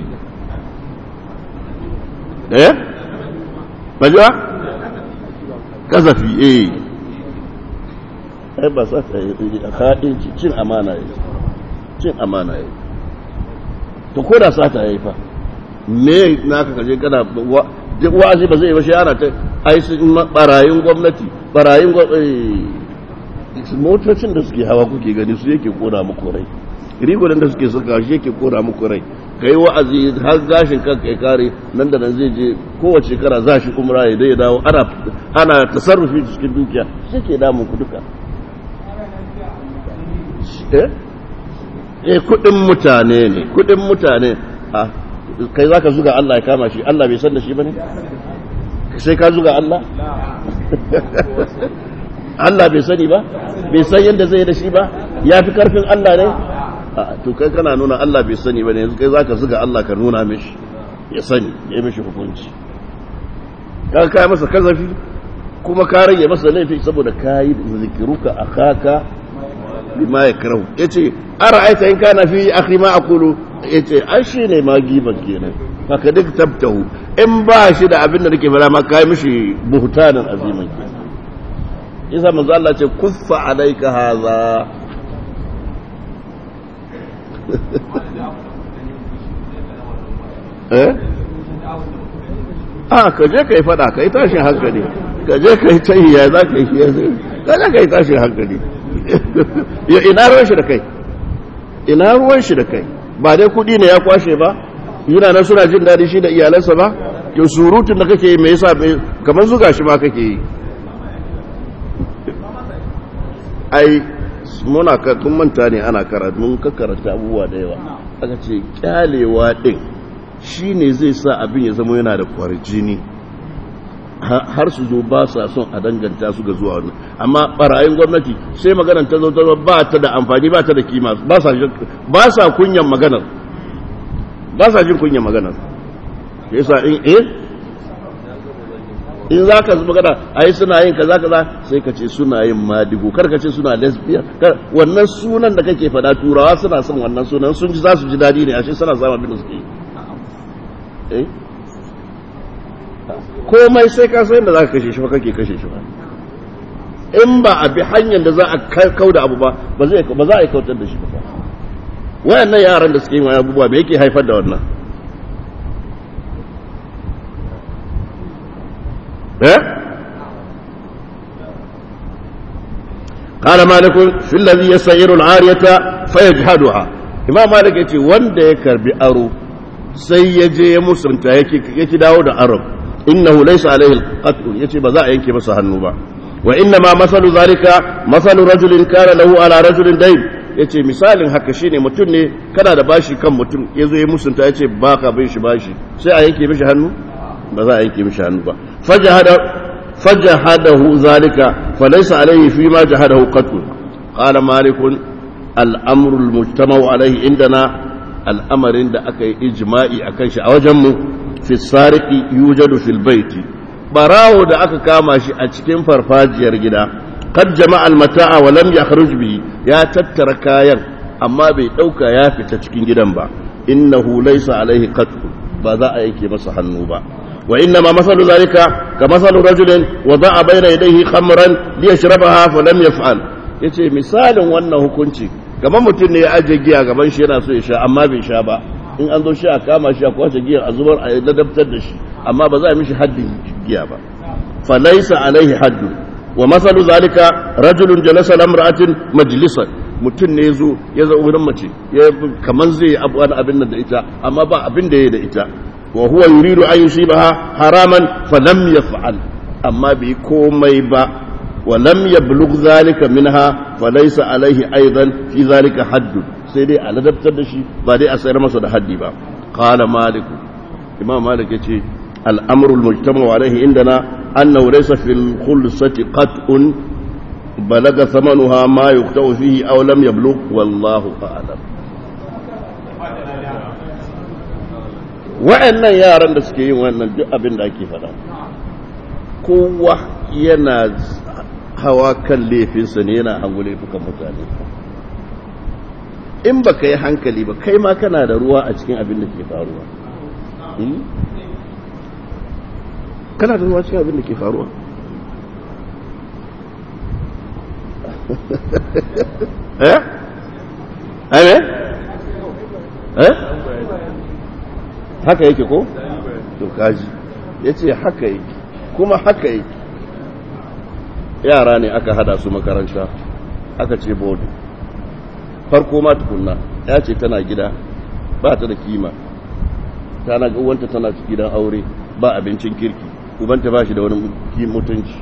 eh bajuwa kazafi eh ai ba sa ta haɗin cin amana yi cin amana yi to ko da sata yayi fa me naka kaje kana wa'azi ba zai yi ba shi ana ta ai sun barayin gwamnati barayin motocin da suke hawa kuke gani su yake kona muku rai rigunan da suke saka shi yake kora muku rai ka yi wa'azi har gashin kanka ya kare nan da nan zai je kowace shekara za shi umra ya dai dawo ana ana tasarrufi cikin dukiya shi ke damun ku duka eh eh kudin mutane ne kudin mutane a kai zaka zuga Allah ya kama shi Allah bai san da shi bane sai ka zuga Allah Allah bai sani ba bai san yadda zai da shi ba ya fi karfin Allah ne to kai kana nuna Allah bai sani ba ne yanzu kai zaka zuga Allah ka nuna mishi ya sani ya mishi hukunci ka kai masa kazafi kuma ka rage masa laifi saboda kai zikiruka akaka bima yakrahu yace ara'aita in kana fi akhi ma aqulu yace ai shine ma giban kenan haka duk tabtahu in ba shi da abin da nake fara ma kai mishi buhtanan aziman kenan isa manzo Allah ce kuffa alayka hadha eh ah ka je kai fada kai tashin hankali ka je kai tayya za ka yi ka je kai tashin hankali ya ina ruwan shi da kai ina ruwan shi da kai ba dai kudi ne ya kwashe ba yana nan suna jin daɗi shi da iyalansa ba to surutun da kake yi me yasa kamar zuga shi ma kake yi ai muna kun manta ne ana karatu mun ka karanta abubuwa da yawa aka ce kyalewa din shine zai sa abin ya zama yana da kwarjini har su zo ba sa son a danganta su ga zuwa wani amma barayin gwamnati sai maganar ta zo ta ba ta da amfani ba ta da kima ba sa kunyan maganar ba sa jin kunyan maganar yasa in eh in za ka magana a yi suna yin kaza kaza sai ka ce suna yin madigo kar ka ce suna lesbian wannan sunan da kake fada turawa suna son wannan sunan sun ji za su ji dadi ne a shi suna zama abin da suke yi komai sai ka san da za ka kashe shi ba kake kashe shi ba in ba a bi hanyar da za a kau da abu ba ba za a yi kautar da shi ba wayannan yaran da suke yin wani abubuwa me yake haifar da wannan قال مالك في الذي يسير العارية فيجهدها إمام مالك يقول وند يكر بأرو سيجي مسلم يكي داود أرب إنه ليس عليه القتل يكي بزاء ينكي مسها النوبة وإنما مثل ذلك مثل رجل كان له على رجل دين yace misalin haka shine mutum ne kana da bashi kan mutum yazo ya musunta yace baka bin shi bashi sai a yanke mishi hannu ba za a yanke mishi hannu ba fajahada فجهده ذلك فليس عليه فيما جهده قتل قال مالك الأمر المجتمع عليه عندنا الأمر عند أكي إجماعي أكيش أوجم في السارق يوجد في البيت براو da aka kama shi a cikin farfajiyar gida qad jama'a al-mata'a wa lam yakhruj bihi ya tattara kayan amma bai dauka ya fita cikin gidan ba innahu laysa alaihi qatl ba za a yake masa hannu ba وإنما مثل ذلك كمثل رجل وضع بين يديه خمرا ليشربها فلم يفعل yace misalin wannan hukunci kamar mutum ne ya aje giya gaban shi yana so ya sha amma bai sha ba in an zo shi a kama shi a kwace giya a zubar a ladabtar da shi amma ba za a mishi haddin giya ba falaisa alaihi haddu wa masalu zalika rajulun jalasa lamra'atin majlisan mutum ne zo ya zo wurin mace ya kaman zai abu wani abin da ita amma ba abin da ya da ita wa huwa yuridu an yusibaha haraman falam yaf'al amma bai komai ba ولم يبلغ ذلك منها فليس عليه أيضا في ذلك حد سيدي على دبتر دشي بعدي أسير مسود حدي با قال مالك إمام مالك يتي الأمر المجتمع عليه عندنا أنه ليس في الخلصة قطع بلغ ثمنها ما يقطع فيه أو لم يبلغ والله أعلم wa'annan yaran da suke yin wannan duk abin da ake faɗa kowa yana hawa kan laifinsa ne yana hangu laifukan mutane in ba ka yi hankali ba kai ma kana da ruwa a cikin abin da ke faruwa kana da ruwa cikin abin da ke faruwa eh? eh? eh? haka yake ko? to kaji ya ce haka yake kuma haka yake yara ne aka hada su makaranta aka ce bodu farko ma tukunna ya ce tana gida ba ta da kima tana ga uwanta tana gidan aure ba abincin kirki ubanta ba shi da wani mutunci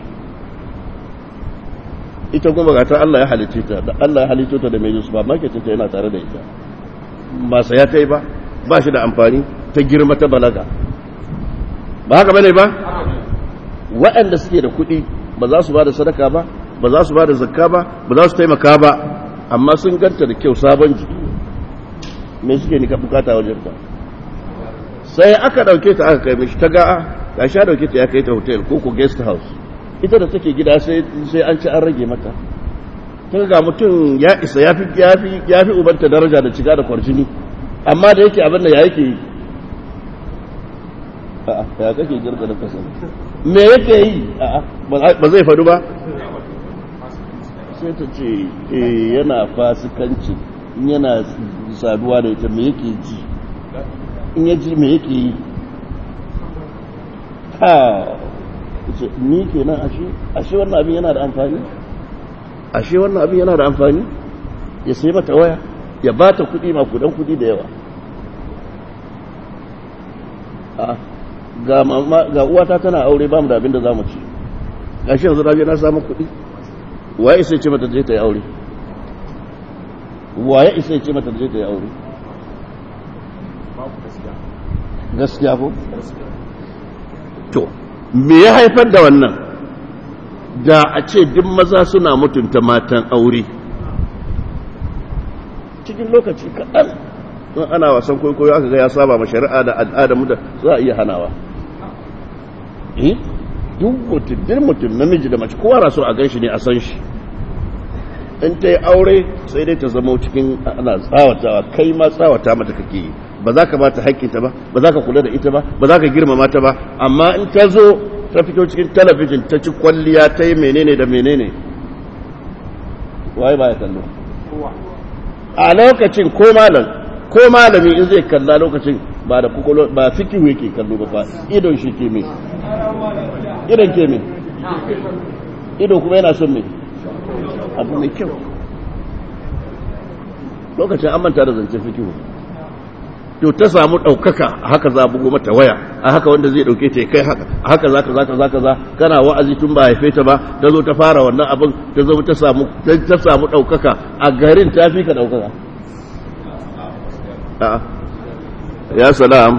ita kuma ga ta Allah ya halice ta da Allah ya halice ta da mai yusufa marketin ta yana tare da ita ba saya ta yi ba ba shi da amfani ta girma ta balaga ba haka bane ba waɗanda suke da kuɗi ba za su ba da sadaka ba ba za su ba da zakka ba ba za su taimaka ba amma sun ganta da kyau sabon jiki me suke ni ka bukata wajen ta sai aka dauke ta aka kai mishi ta ga ga sha dauke ta ya kai ta hotel ko ko guest house ita da take gida sai sai an ci an rage mata ta ga mutum ya isa yafi yafi yafi ubanta daraja da ciga da kwarjini amma da yake abin da ya yake yi a'a ya kake girga da kasa me yake yi ba zai faɗu ba sai ta ce yana fasikanci yana saduwa da ita me yake ji in ya ji me yake yi ha ce ni ke nan ashe ashe wannan abin yana da amfani ashe wannan abin yana da amfani ya sai mata waya ya ba ta kuɗi makudan kuɗi da yawa ga uwata tana aure ba mu da abin da za mu ci gashi yanzu na je na samu kuɗi waye isa ce mata je ta yi aure waye isa ce mata je ta yi aure gaskiya ko to me ya haifar da wannan da a ce duk maza suna mutunta matan aure cikin lokaci kaɗan in ana wasan kwaikwayo aka ga ya saba ma shari'a da al'adar mu da za a iya hanawa eh duk mutum duk mutum namiji da mace kowa na so a gan shi ne a san shi in ta yi aure sai dai ta zama cikin ana tsawatawa kai ma tsawata mata kake yi ba za ka bata haƙƙinta ba ba za ka kula da ita ba ba za ka girmama ta ba amma in ta zo ta fito cikin talabijin ta ci kwalliya ta yi menene da menene waye ba ya kallo a lokacin ko malam ko malami in zai kalla lokacin ba da kukolo ba fikihu yake kallo ba idon shi ke me idon ke me ido kuma yana son me abu mai kyau lokacin an manta da zancen fikihu to ta samu ɗaukaka a haka za bugo mata waya a haka wanda zai ɗauke ta kai haka a haka za ka za ka za ka za kana wa'azi tun ba haife ta ba ta zo ta fara wannan abin ta zo ta samu ta samu ɗaukaka a garin ta fi ka ɗaukaka ya salam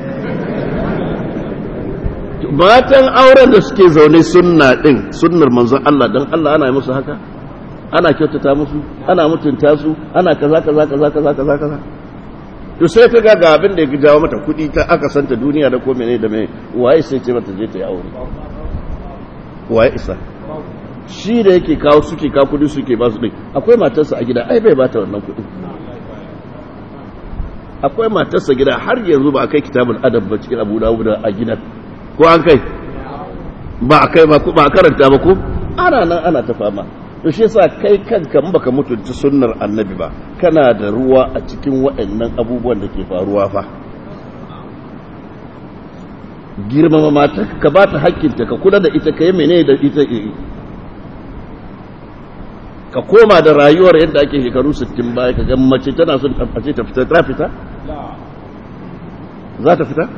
matan auren da suke zaune sunna din sunnar manzon Allah dan Allah ana yi musu haka ana kyautata musu ana mutunta su ana kaza kaza kaza kaza kaza kaza to sai ka ga abin da ya jawo mata kuɗi ta aka santa duniya da ko mene da mene waye sai ce mata je ta yi aure waye isa shi da yake kawo suke kawo kuɗi suke ba su ɗin akwai matarsa a gida ai bai bata wannan kuɗi akwai matarsa gida har yanzu ba a kai kitabul adab ba cikin abu dawud a gidan ko an kai ba a kai ba a karanta ba ko ana nan ana ta fama to shi yasa kai kanka in baka mutunta sunnar annabi ba kana da ruwa a cikin waɗannan abubuwan da ke faruwa fa girmama mata ka ba ta hakkinta ka kula da ita ka yi mene da ita ka koma da rayuwar yadda ake shekaru 60 baya ka ga mace tana son a ce ta fita ta fita za ta fita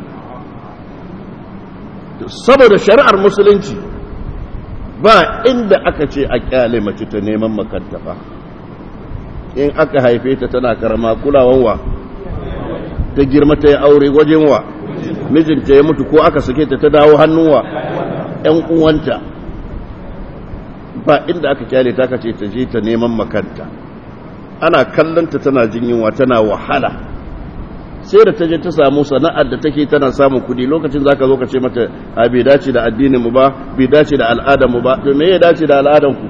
saboda shari'ar musulunci ba inda aka ce a kyale mace ta neman makanta ba in aka haife ta tana karama kulawan wa ta girma ta yi aure wajen wa mijinta ya mutu ko aka sake ta ta dawo hannun wa ‘yan uwanta ba inda aka kyale ta ka ce ta je ta neman makanta ana kallonta tana jin yunwa tana wahala sai da ta je ta samu sana'ar da take tana samun kudi lokacin za ka zo ka ce mata a bai dace da addinin mu ba bai dace da al'adar mu ba to me ya dace da al'adar ku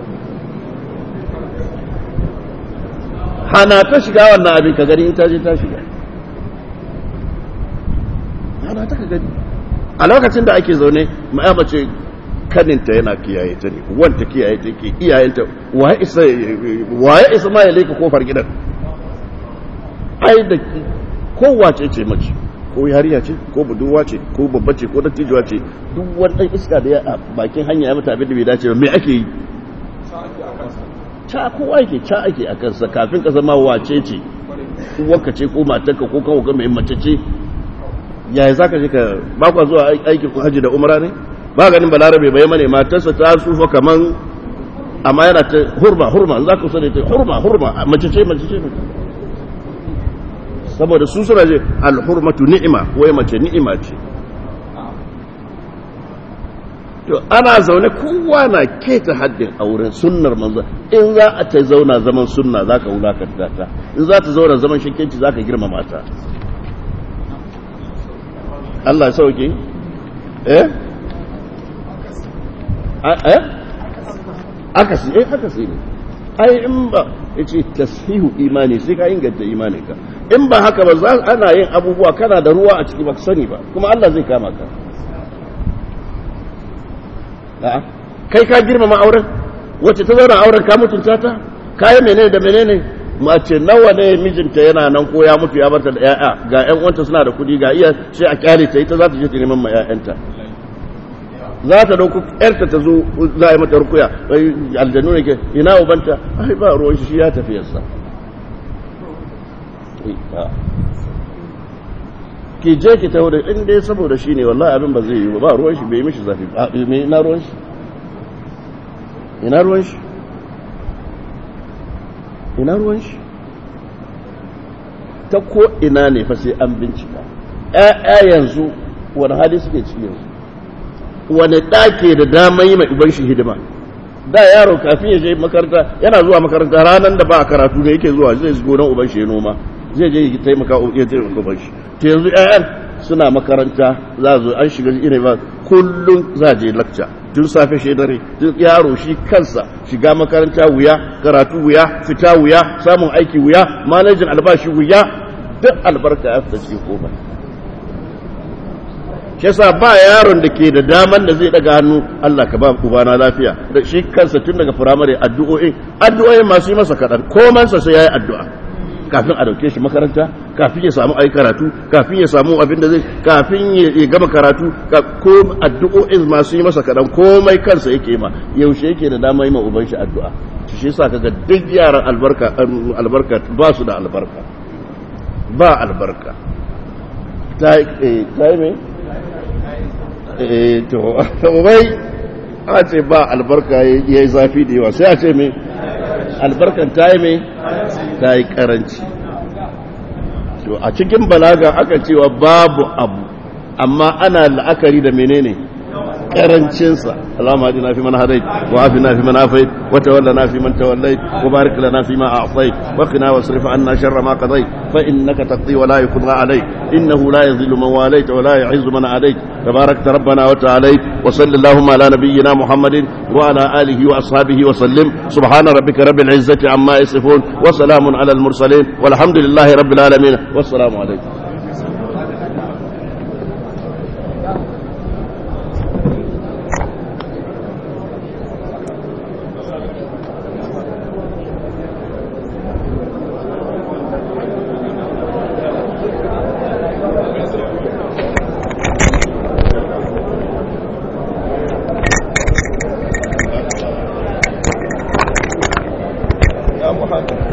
hana ta shiga wannan abin ka gani in ta je ta shiga hana ta ka gani a lokacin da ake zaune ma'a mace kaninta yana kiyaye ta ne wanta kiyaye ta ke iyayenta waye isa waye isa ma ya leka kofar gidan ai da kowace ce mace ko yariya ce ko budurwa ce ko babba ce ko dattijuwa ce duk wani iska da ya bakin hanya ya mata abin da bai dace ba me ake yi ca kowa yake ca ake a kansa kafin ka zama wace ce uwarka ce ko matarka ko kawo ga mai mace ce yaya za ka je ka ba kwa zuwa aikin hajji da umra ne ba ganin balarabe bai mane matarsa ta sufa kaman amma yana ta hurma hurma za ka sani ta hurma hurma mace ce mace ce saboda su suna ce alhurmatu ni'ima wai mace ni'ima ce to ana zaune kowa na keta haddin auren sunnar manzo in za a ta zauna zaman sunna za ka wulakanta ta in za ta zauna zaman shakkenci za ka girmama ta Allah ya sauke eh eh akasi eh akasi ne ai in ba yace tashihu imani sai ka inganta imaninka in ba haka ba za ana yin abubuwa kana da ruwa a ciki ba sani ba kuma Allah zai kama ka kai ka girmama auren wacce ta zauna auren ka mutunta ta kayi menene da menene mace nawa ne mijinta yana nan ko ya mutu ya barta da yaya ga ƴan uwanta suna da kuɗi ga iya sai a kyale ta ita za ta je ta neman ma ƴaƴanta za ta dauko ƴarta ta zo za a yi mata rukuya aljanu ne ke ina ubanta ai ba ruwan shi ya tafi yasa ki je ki tawo da in dai saboda shi ne wallahi abin ba zai yi ba ruwan shi bai mishi zafi ba ina ruwan shi ina ruwan shi ina ruwan shi ta ko ina ne fa sai an bincika ƴaƴa yanzu wani hali suke ciki yanzu wani ɗake da dama yi mai uban shi hidima da yaro kafin ya je makaranta yana zuwa makaranta ranar da ba a karatu ne yake zuwa zai shigo nan uban shi ya noma zai je ya taimaka ya taimaka uban shi to yanzu ƴaƴan suna makaranta za zo an shiga irin ba kullum za je lakca tun safe shi dare tun yaro shi kansa shiga makaranta wuya karatu wuya fita wuya samun aiki wuya manajin albashi wuya duk albarka ya fita cikin komai shi yasa ba yaron da ke da daman da zai daga hannu Allah ka ba ubana lafiya da shi kansa tun daga firamare addu'o'in addu'o'in masu yi masa kaɗan komansa sai ya yi addu'a kafin a dauke shi makaranta kafin ya samu ayi karatu kafin ya samu abin da zai kafin ya gama karatu ko addu'o'in masu yi masa kaɗan komai kansa yake ma yaushe yake da dama yi ma uban shi addu'a shi yasa kaga duk yaran albarka albarka ba su da albarka ba albarka ta yi mai to bai a ce ba albarka ya yi zafi da yawa sai a ce mai albarkan ta yi mai ta yi karanci to a cikin balaga aka cewa babu abu amma ana la'akari da menene karancinsa اللهم اهدنا فيمن هديت وعافنا فيمن عافيت وتولنا فيمن توليت وبارك لنا فيما اعطيت وقنا واصرف عنا شر ما قضيت فانك تقضي ولا يقضى عليك انه لا يذل من واليت ولا يعز من عاديت تباركت ربنا وتعاليت وصل اللهم على نبينا محمد وعلى اله واصحابه وسلم سبحان ربك رب العزه عما يصفون وسلام على المرسلين والحمد لله رب العالمين والسلام عليكم Muhammad